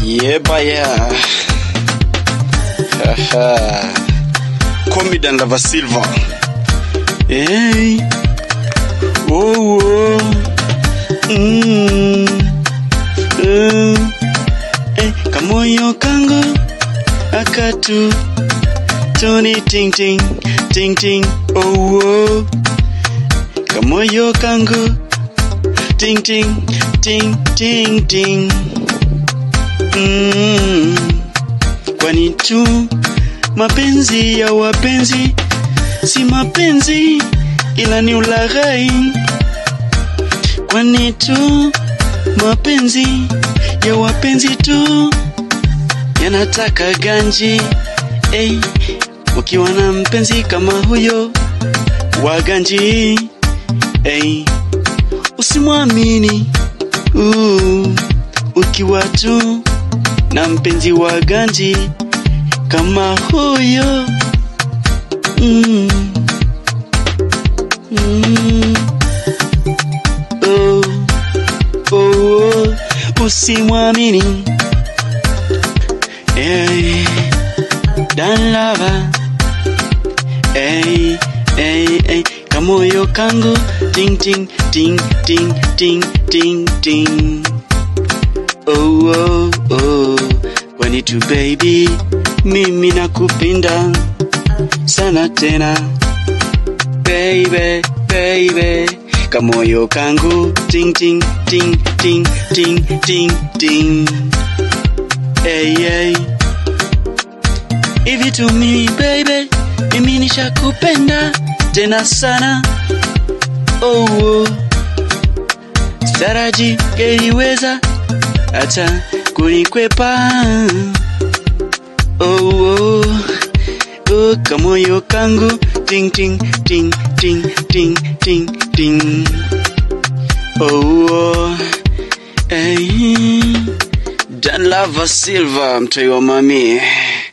Yebaya. Haha. Call me Dan Lava Silva. Hey. Oh, oh. Mm. Mm. Eh, kamoyo kangu akatu tuni ting ting ting ting oh, oh. kamoyo kangu ting ting ting ting ting mm. kwani tu mapenzi ya wapenzi si mapenzi ila ni ulaghai kwani tu mapenzi ya wapenzi tu yanataka ganji hey, ukiwa na mpenzi kama huyo wa ganji hey, usimwamini uh, ukiwa tu na mpenzi wa ganji kama huyo mm. Mm. Oh, oh, oh, usimwamini hey, Dan Lava hey, hey, hey, kamoyo kangu ting ting ting ting ting ting ting oh, oh, oh. Kwani tu baby, mimi nakupenda sana tena baby, baby kamoyo kangu ting ting ting ting ting ting ting hey, hey. Hivi to me baby, mimi nishakupenda tena sana oh, oh. Staraji keliweza hata kunikwepa oh, oh. Oh, kamoyo kangu ting ting ting ting ting ting ting oh, oh. Hey. Dan Lava Silva mtoi wa mami